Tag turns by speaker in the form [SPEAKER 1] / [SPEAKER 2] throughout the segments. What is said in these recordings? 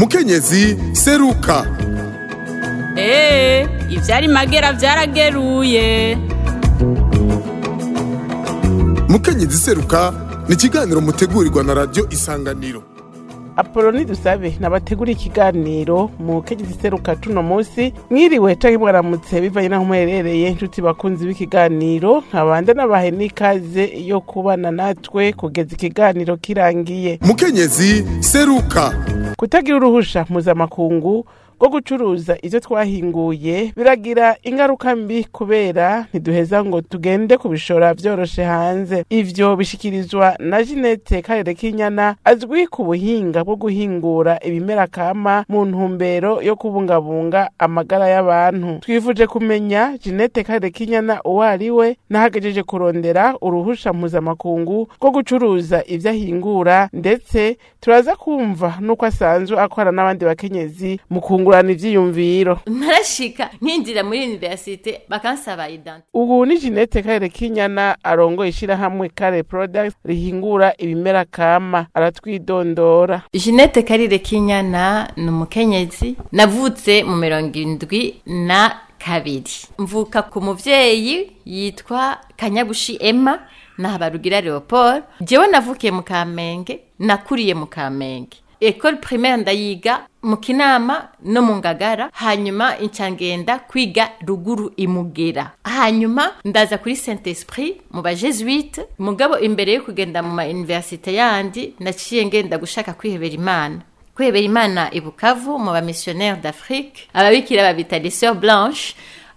[SPEAKER 1] mukenyezi seruka
[SPEAKER 2] eee ivyari magera vyarageruye
[SPEAKER 1] mukenyezi seruka ni ikiganiro mutegurirwa na radiyo isanganiro
[SPEAKER 3] apoloni dusabe nabategura ikiganiro mu kenyezi seruka tuno munsi mwiriwe canke mwaramutse bivanye naho muherereye inshuti bakunzi b'ikiganiro nkabanda nabahe n'ikaze yo kubana natwe kugeza ikiganiro kirangiye
[SPEAKER 1] mukenyezi seruka
[SPEAKER 3] kutagira uruhusha mpuzamakungu rwo gucuruza ivyo twahinguye biragira ingaruka mbi kubera ntiduheza ngo tugende kubishora vyoroshe hanze ivyo bishikirizwa na Jeanette Karere Kinyana azwi ku buhinga bwo guhingura ibimera kama mu ntumbero yo kubungabunga amagara y'abantu twifuje kumenya Jeanette Karere Kinyana uwo ari we nahagejeje kurondera uruhusha mpuzamakungu rwo gucuruza ivyo ahingura ndetse turaza kumva nuko asanzwe akora n'abandi bakenyezi mu kungurana ivyiyumviro
[SPEAKER 4] ntarashika nkinjira muri universite bakansaba identi
[SPEAKER 3] ubu ni Jeanette Karere Kinyana arongoye ishirahamwe Kare Products rihingura ibimera kama aratwidondora
[SPEAKER 4] jeanette karire kinyana ni umukenyezi navutse mu mirongo indwi na kabiri mvuka ku muvyeyi yitwa kanyabushi emma na habarugira leopold jewe navukiye mu kamenge nakuriye mu kamenge ekole primaire ndayiga mu kinama no mu ngagara hanyuma inca ngenda kwiga ruguru imugera hanyuma ndaza kuri saint esprit mu bajesuite mugabo imbere yo kugenda mu ma universite yandi naciye ngenda gushaka kwihebera imana kwihebera imana i bukavu mu bamissionnaire d'afrique ababikira babita les sœurs blanche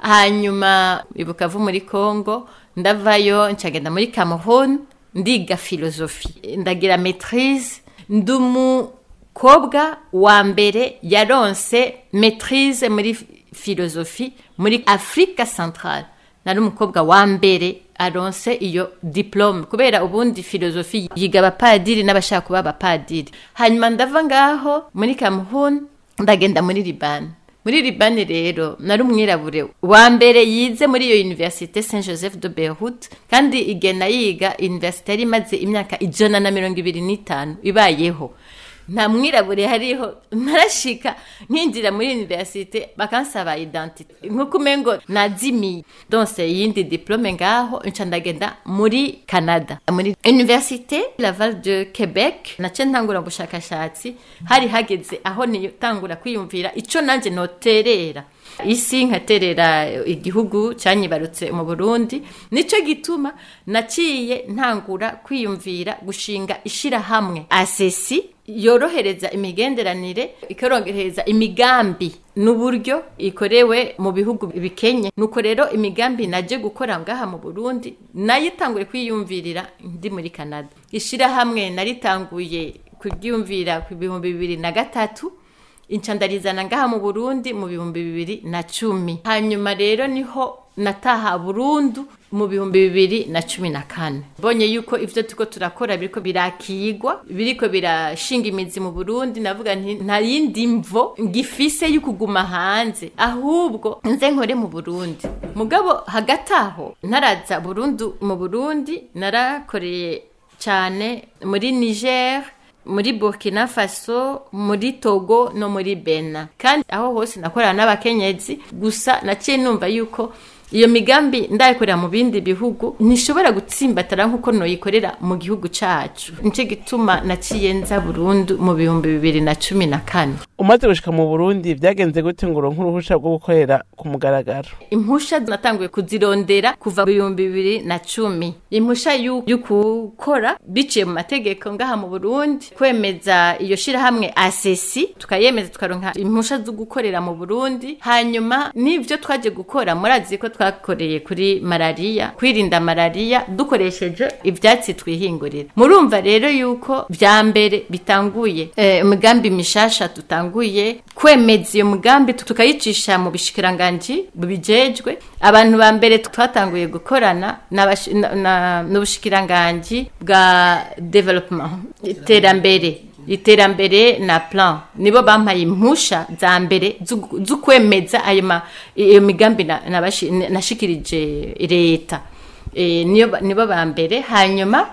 [SPEAKER 4] hanyuma i bukavu muri congo ndavayo nca ngenda muri cameroon ndiga philosophie ndagira maîtrise ndumu kobwa wa mbere yaronse maîtrise muri philosophie muri afrika centrale nari umukobwa wa mbere aronse iyo diplome kubera ubundi filozofi yiga abapadiri n'abashaka kuba abapadiri hanyuma ndava ngaho muri cameroon ndagenda muri libani muri libani rero nari umwirabure wa mbere yize muri iyo universite saint joseph de beirut kandi igena yiga universite yari imaze imyaka ijana na mirongo ibiri n'itanu ibayeho nta mwirabure hariho ntarashika nkinjira muri universite bakansaba identite nkuko umengo nazimiye donse yindi diplome ngaho nca ndagenda muri canada muri universite laval de quebec nace ntangura ubushakashatsi hari hageze aho nitangura kwiyumvira ico nanje noterera isi nkaterera igihugu cyanyibarutse mu burundi nico gituma naciye ntangura kwiyumvira gushinga ishirahamwe asesi yorohereza imigenderanire ikorohereza imigambi n'uburyo ikorewe mu bihugu bikenye nuko rero imigambi naje gukora ngaha mu Burundi nayitanguye kwiyumvirira ndi muri Canada ishirahamwe naritanguye kuryumvira ku bihumbi bibiri na gatatu incandarizana ngaha mu Burundi mu bihumbi bibiri na cumi hanyuma rero niho nataha burundu mu bihumbi bibiri na cumi na kane mbonye yuko ivyo turiko turakora biriko birakigwa biriko birashinga imizi mu burundi navuga nti nta yindi mvo ngifise y'ukuguma hanze ahubwo nze nkore mu burundi mugabo hagati aho ntaraza burundu mu burundi narakoreye cyane muri niger muri burkina faso muri togo no muri bena kandi aho hose nakorana n'abakenyezi gusa naciye numva yuko iyo migambi ndayikorera mu bindi bihugu ntishobora gutsimbatara nk'uko noyikorera mu gihugu cacu nico gituma naciye nza burundu mu bihumbi bibiri na cumi na kane
[SPEAKER 3] umaze gushika mu Burundi vyagenze gute ngo uronke uruhusha rwo gukorera ku mugaragaro
[SPEAKER 4] impusha natanguye kuzirondera kuva mu bihumbi bibiri na cumi impusha y'ukukora biciye mu mategeko ngaha mu Burundi kwemeza iyo shirahamwe asesi tukayemeza tukaronka impusha zo gukorera mu Burundi hanyuma n'ivyo twaje gukora murazi ko twakoreye kuri malariya kwirinda malariya dukoresheje ivyatsi twihingurira murumva rero yuko vya mbere bitanguye imigambi eh, mishasha tutanguye kwemeza iyo mugambi tukayicisha mu bishikiranganji bubijejwe abantu ba mbere twatanguye gukorana n'ubushikiranganji bwa development iterambere iterambere na plan nibo bampaye impusha za mbere zo kwemeza ayo iyo migambi nashikirije leta nibo ba mbere hanyuma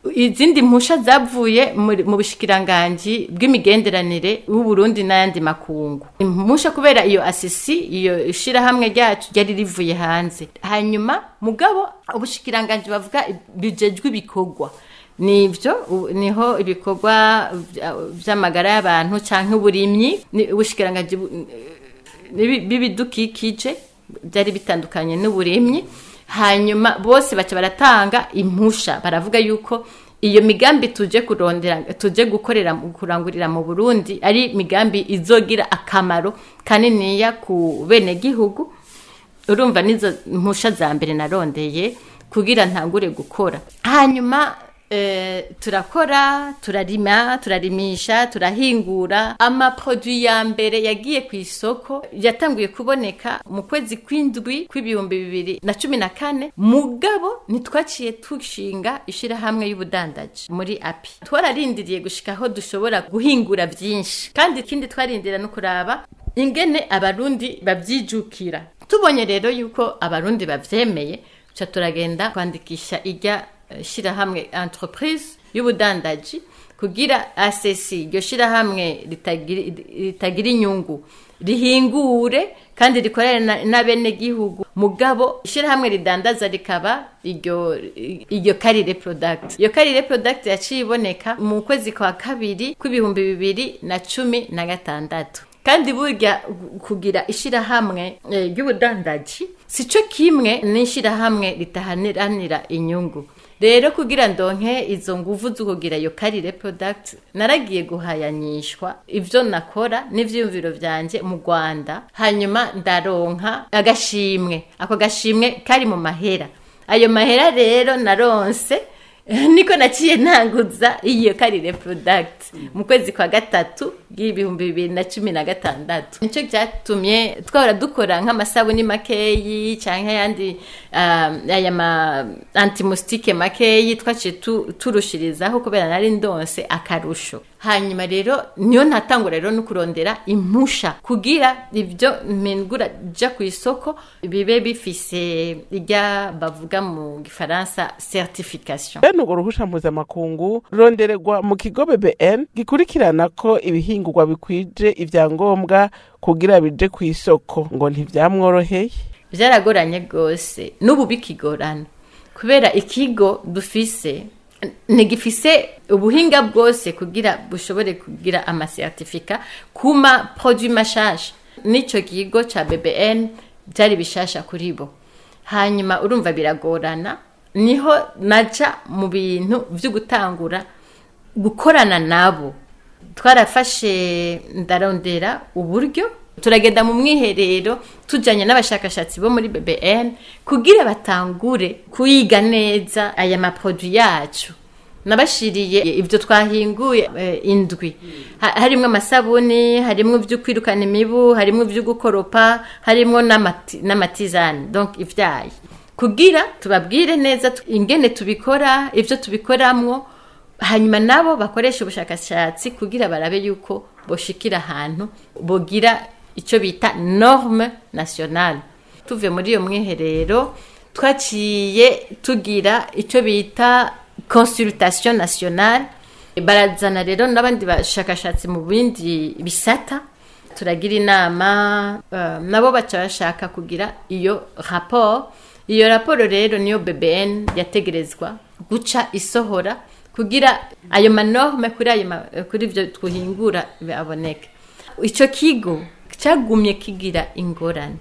[SPEAKER 4] izindi mpusha zavuye muri- mu bushikiranganji bw'imigenderanire w'uburundi n'ayandi makungu impusha kubera iyo asisi iyo ishirahamwe ryacu ryari rivuye hanze hanyuma mugabo ubushikiranganji bavuga bijejwe ibikorwa nivyo u- niho ibikorwa vya- vy'amagara y'abantu canke uburimyi ni ubushikiranganji bu- nibi- b'ibidukikije byari bitandukanye n'uburimyi hanyuma bose baca baratanga impusha baravuga yuko iyo migambi tuje kurondera tuje gukorera mu- kurangurira mu Burundi ari migambi izogira akamaro kaniniya ku bene gihugu urumva nizo mpusha za mbere narondeye kugira ntangure gukora hanyuma eh, turakora turarima turarimisha turahingura amaproduit ya mbere yagiye ku isoko yatanguye kuboneka mu kwezi kw'indwi kw'ibihumbi bibiri na cumi na kane mugabo ntitwaciye dushinga ishirahamwe y'ubudandaji muri api twararindiriye gushika aho dushobora guhingura byinshi kandi ikindi twarindira no kuraba ingene abarundi babyijukira tubonye rero yuko abarundi bavyemeye ca turagenda kwandikisha irya eh, shirahamwe entreprise y'ubudandaji kugira ACC iryo shirahamwe ritagira ritagira inyungu rihingure kandi rikorere na- n'abenegihugu mugabo ishirahamwe ridandaza rikaba iryo iryo karire product iyo karire product yaciye iboneka mu kwezi kwa kabiri kw'ibihumbi bibiri na cumi na gatandatu kandi burya gu- kugira ishirahamwe eh, ry'ubudandaji si cyo kimwe n'ishirahamwe ritaharanira inyungu rero kugira ndonke izo nguvu zo kugira iyo karire product naragiye guhayanyishwa ivyo nakora n'ivyiyumviro vyanje mu Rwanda hanyuma ndaronka agashimwe ako gashimwe kari mu mahera ayo mahera rero naronse niko naciye ntanguza iyo karire product mu kwezi kwa gatatu y'ibihumbi bibiri na cumi na gatandatu nicyo cyatumye twahora dukora nk'amasabuni makeyi cyangwa ayandi um, aya ma antimusitike makeyi twaciye tu- turushirizaho kubera nari ndonse akarusho hanyuma rero niyo ntatangura rero no kurondera impusha kugira ibyo mpingura ja ku isoko bibe bifise irya bavuga mu gifaransa certification
[SPEAKER 3] bene urwo ruhusha mpuzamakungu rurondererwa mu kigo bbn gikurikirana ko ibihingurwa bikwije ivyangombwa kugira bije ku isoko ngo ntivyamworoheye
[SPEAKER 4] byaragoranye rwose n'ubu bikigorana kubera ikigo dufise ntigifise ubuhinga bwose kugira bushobore kugira amasertifika ku ma produit mashasha n'icyo kigo ca bbn byari bishasha kuri bo hanyuma urumva biragorana niho naja mu bintu vyo gutangura gukorana nabo twarafashe ndarondera uburyo turagenda mu mwiherero tujyanye n'abashakashatsi bo muri bbn kugira batangure kuyiga neza aya maproduit yacu nabashiriye ibyo twahinguye eh, indwi Ha- harimwo amasabuni harimwo ibyo kwirukana imibu harimwo ibyo gukoropa harimwo n'amati- n'amatizani donc ivyayi kugira tubabwire neza tu- ingene tubikora ibyo tubikoramwo hanyuma nabo bakoresha ubushakashatsi kugira barabe yuko boshikira ahantu bogira icyo bita norme nationale tuvuye muri iyo mwiherero twaciye tugira icyo bita consultation nationale barazana rero n'abandi bashakashatsi mu bindi bisata turagira inama eh, nabo baca bashaka kugira iyo rapport iyo raporo rero niyo bbn yategerezwa guca isohora kugira ayo manorme kuri ayo ma- kuri ibyo twihingura aboneke icyo kigo cyagumye kigira ingorane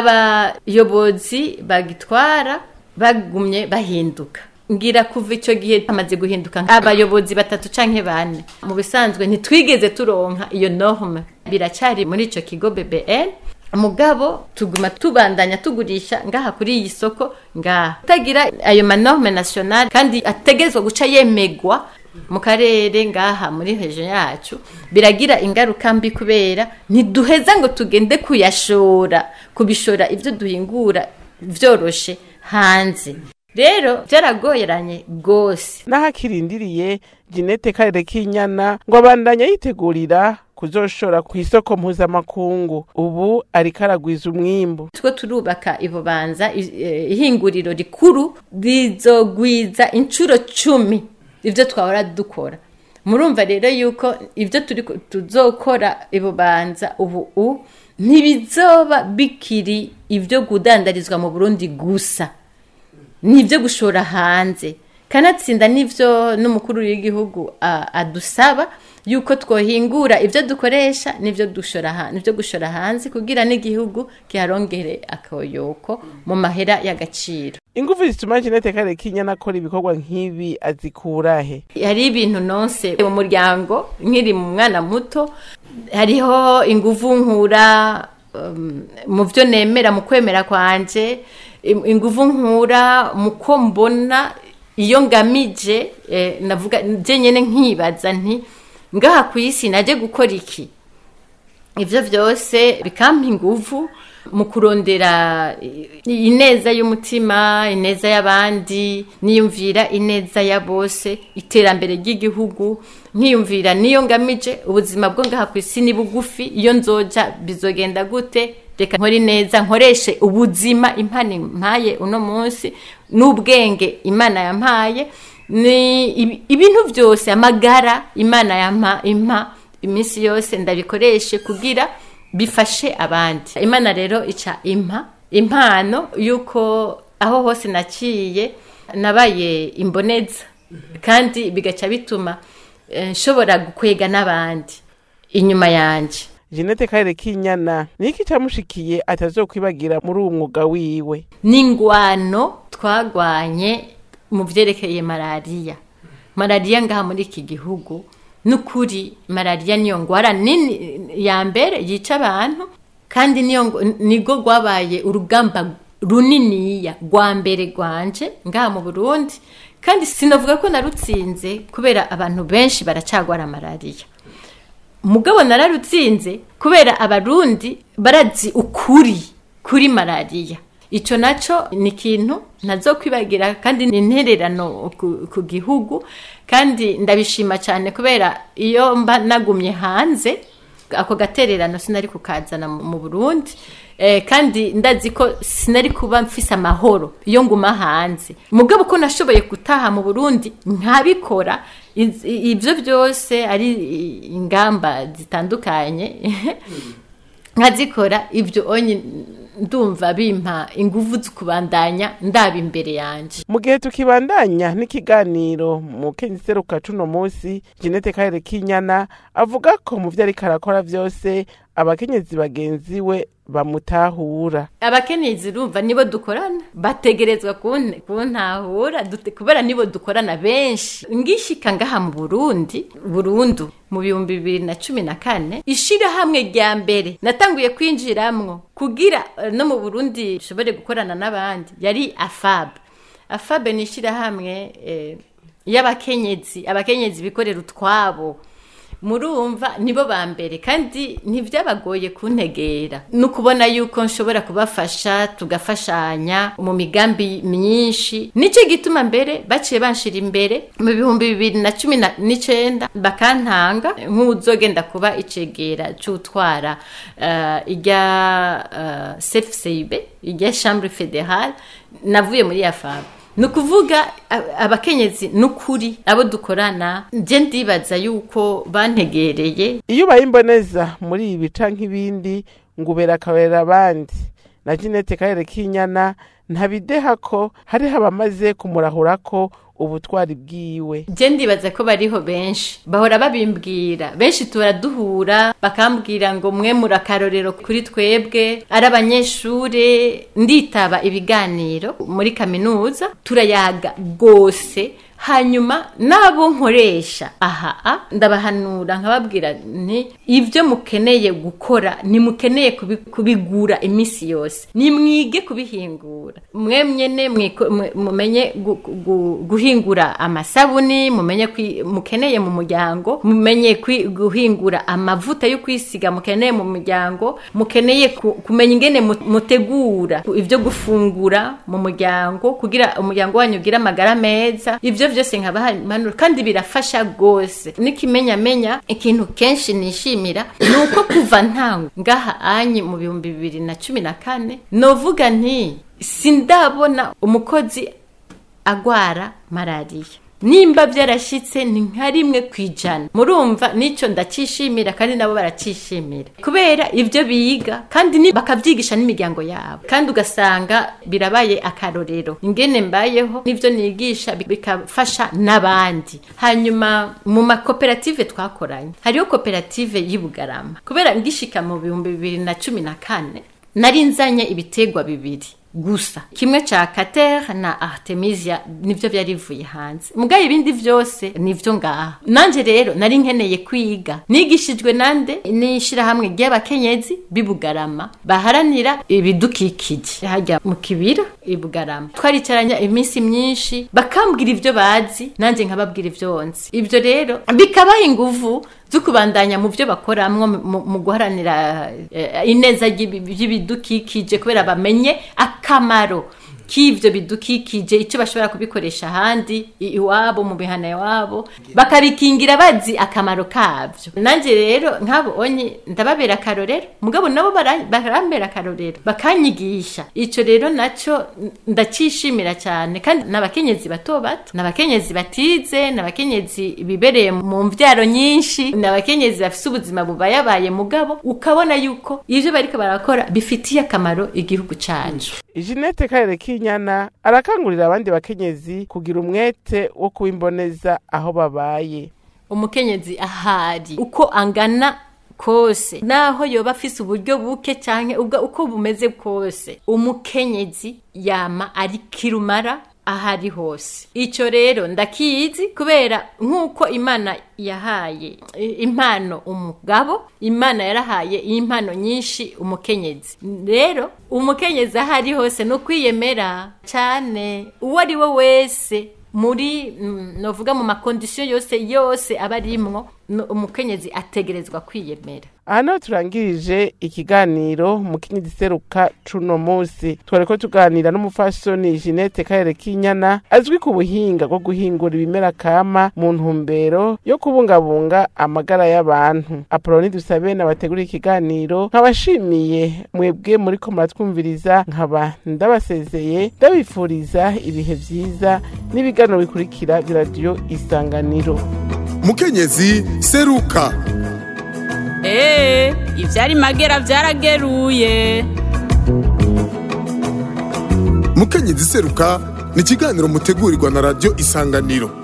[SPEAKER 4] abayobozi bagitwara bagumye bahinduka ngira kuva icyo gihe hamaze guhinduka abayobozi batatu canke bane mu bisanzwe ntitwigeze turonka iyo norme biracyari muri icyo kigo bbn mugabo tuguma tubandanya tugurisha ngaha kuri iyi soko ngaha utagira ayo manorme national kandi ategerezwa guca yemegwa mu karere ngaha muri region yacu biragira ingaruka mbi kubera ntiduheza ngo tugende kuyashora kubishora ibyo duhingura vyoroshe hanze rero byaragoyeranye rwose
[SPEAKER 3] n'ahakirindiriye Jeanette Karere k'inyana ngo abandanya yitegurira kuzoshora ku isoko mpuzamakungu ubu ariko aragwiza umwimbu
[SPEAKER 4] two turubaka ibubanza i- eh, ihinguriro rikuru rizogwiza inshuro cumi ibyo twahora dukora murumva rero yuko ibyo turi ku- tuzokora ibubanza ubu u ntibizoba bikiri ibyo kudandarizwa mu burundi gusa ni ibyo gushora hanze kanatsinda n'ibyo n'umukuru w'igihugu a- adusaba yuko twohingura ibyo dukoresha n'ibyo dushora hanze n'ibyo gushora hanze kugira n'igihugu kiharongere akoyoko mu mahera y'agaciro
[SPEAKER 3] ingufu zituma Jeanette Karekinyana akora ibikorwa nk'ibi azikurahe
[SPEAKER 4] hari ibintu nonse mu muryango nkiri mu mwana muto hariho inguvu nkura um, mu byo nemera mu kwemera kwanje im- inguvu nkura mu ko mbona iyo ngamije eh, navuga je nyene nkibaza nti ngaha ku isi naje gukora iki ibyo byose bikampa inguvu mu kurondera i- ineza y'umutima ineza y'abandi niyumvira ineza ya bose iterambere ry'igihugu nkiyumvira niyo ngamije ubuzima bwo ngaha ku isi ni bugufi iyo nzoja bizogenda gute reka nkore neza nkoreshe ubuzima impano impaye uno munsi n'ubwenge imana yampaye ni ibi- ibintu byose amagara imana yampa impa iminsi yose ndabikoreshe kugira bifashe abandi imana rero ica impa impano y'uko aho hose naciye nabaye imboneza kandi bigaca bituma eh, nshobora gukwega n'abandi inyuma yanjye
[SPEAKER 3] Jeanette Karekinyana niki camushikiye atazokwibagira muri uwo mwuga wiwe
[SPEAKER 4] n'ingwano twagwanye mu byerekeye malariya malariya ngaha muri iki gihugu n'ukuri malariya niyo ngwara nini ya mbere yica abantu kandi niyo ngo- nigo rwabaye urugamba runiniya rwa mbere rwanje ngaha mu burundi kandi sinavuga ko narutsinze kubera abantu benshi baracagwara malariya mugabo nararutsinze kubera abarundi barazi ukuri kuri malariya icyo nacyo ni ikintu ntazokwibagira kandi ni intererano ku, ku gihugu kandi ndabishima cyane kubera iyo mba nagumye hanze ako gatererano sinari kukazana mu mu burundi eh, kandi ndazi ko sinari kuba mfise amahoro iyo nguma hanze mugabo ko nashoboye gutaha mu burundi nkabikora iz- i- ibyo byose ari i- ingamba zitandukanye nkazikora ibyo onye ndumva bimpa ingufu zo kubandanya ndaba imbere yanjye
[SPEAKER 3] mu gihe tukibandanya n'ikiganiro mu kenyiseruka cuno munsi Jeanette Karekinyana avuga ko mu vyo ariko arakora vyose abakenyezi bagenzi we bamutahura
[SPEAKER 4] abakenyezi urumva nibo dukorana bategerezwa kun- kuntahura dute- kubera nibo dukorana benshi ngishika ngaha mu burundi burundu mu bihumbi bibiri na cumi na kane ishirahamwe rya mbere natanguye kwinjiramwo kugira eh, no mu burundi nshobore gukorana n'abandi yari afab afab ni ishirahamwe eh, y'abakenyezi abakenyezi bikorera utwabo murumva nibo ba mbere kandi ntibyabagoye kuntegera ni ukubona yuko nshobora kubafasha tugafashanya mu migambi myinshi nicyo gituma mbere baciye banshira imbere mu bihumbi bibiri na cumi na- n'icenda bakantanga nk'uzogenda kuba icegera c'utwara uh, irya uh, cfcib irya chambre fédérale navuye muri yafabu ni ukuvuga a- abakenyezi n'ukuri abo dukorana nje ndibaza yuko bantegereye
[SPEAKER 3] iyo ubaye imboneza muri ibi canke ibindi ngo ubera akabera abandi na Jeanette Karekinyana ntabideha ko hariho abamaze kumurahurako ubutwari bwiwe
[SPEAKER 4] nje ndibaza ko bariho benshi bahora babimbwira benshi turaduhura bakambwira ngo mwe muri akarorero kuri twebwe ari abanyeshure nditaba ibiganiro muri kaminuza turayaga rwose hanyuma n'abo nkoresha aha a, ndabahanura nkababwira nti ibyo mukeneye gukora ntimukeneye kubi- kubigura iminsi yose nimwige kubihingura mwe nyene mwiko- mwe- mumenye gu- gu- guhingura amasabuni mumenye kwi- mukeneye mu muryango mumenye kwi- guhingura amavuta yo kwisiga mukeneye mu muryango mukeneye ku- kumenya ingene mu- mutegura ibyo gufungura mu muryango kugira umuryango wanyu ugire amagara meza ibyo byose nkabahanura kandi birafasha rwose n'ikimenyamenya ikintu kenshi nishimira ni uko kuva ntango ngaha anyi mu bihumbi bibiri na cumi na kane novuga nti sindabona umukozi agwara malariya nimba byarashitse ni nka rimwe ku ijana murumva nicyo ndacishimira kandi nabo baracishimira kubera ibyo biga kandi ni- bakabyigisha n'imiryango yabo kandi ugasanga birabaye akarorero ingene mbayeho n'ibyo nigisha bi- bikafasha n'abandi hanyuma mu makoperative twakoranye hariho koperative y'i Bugarama kubera ngishika mu bihumbi bibiri na cumi na kane nari nzanye ibitegwa bibiri gusa kimwe ca kater na artemisia nivyo vyari bivuye hanze mugaye ibindi vyose nivyo ngaha nanje rero nari nkeneye kwiga nigishijwe nande n'ishirahamwe ry'abakenyezi bibugarama baharanira ibidukikije hajya mu kibira ibugarama twaricaranya iminsi myinshi bakambwira ivyo bazi nanje nkababwira ivyo nzi ivyo rero bikabaha inguvu zo kubandanya mu byo bakoramwo mu- mu guharanira eh, ineza ry'ibi- ry'ibidukikije kubera bamenye akamaro k'ivyo bidukikije icyo bashobora kubikoresha ahandi i- iwabo mu mihana iwabo bakabikingira bazi akamaro kavyo nanjye rero nk'abo onye ndababera akarorero mugabo nabo bara- barambera akarorero bakanyigisha ico rero naco ndacishimira cyane kandi n'abakenyezi bato bato n'abakenyezi batize n'abakenyezi bibereye mu mvyaro nyinshi n'abakenyezi bafise ubuzima bubayabaye mugabo ukabona yuko ivyo bariko barakora bifitiye akamaro igihugu cacu
[SPEAKER 3] Jeanette Karere Kinyana arakangurira abandi bakenyezi kugira umwete wo kubimboneza aho babaye.
[SPEAKER 4] umukenyezi ahari uko angana kose naho yoba afise uburyo buke canke ubwo uko bumeze kose umukenyezi yama ari kirumara ahari hose ico rero ndakizi kubera nk'uko imana yahaye i- impano umugabo imana yarahaye impano nyinshi umukenyezi rero umukenyezi ahari hose no kwiyemera cane uwo ari we wese muri mm, novuga mu makondisiyo yose yose aba arimwo no- umukenyezi ategerezwa kwiyemera
[SPEAKER 3] aha niho turangirije ikiganiro mu kindi seruka cuno musi twariko tuganira n'umufasoni Jeanette Karere Kinyana azwi ku buhinga bwo guhingura ibimera kama mu ntumbero yo kubungabunga amagara y'abantu Apoloni dusabe nabategura ikiganiro nkabashimiye mwebwe muriko muratwumviriza nkaba ndabasezeye ndabifuriza ibihe vyiza n'ibiganiro bikurikira vya radiyo isanganiro
[SPEAKER 1] mukenyezi seruka
[SPEAKER 2] Ee, ivyari magera vyarageruye.
[SPEAKER 1] mukenyezi seruka ni ikiganiro mutegurirwa na radiyo isanganiro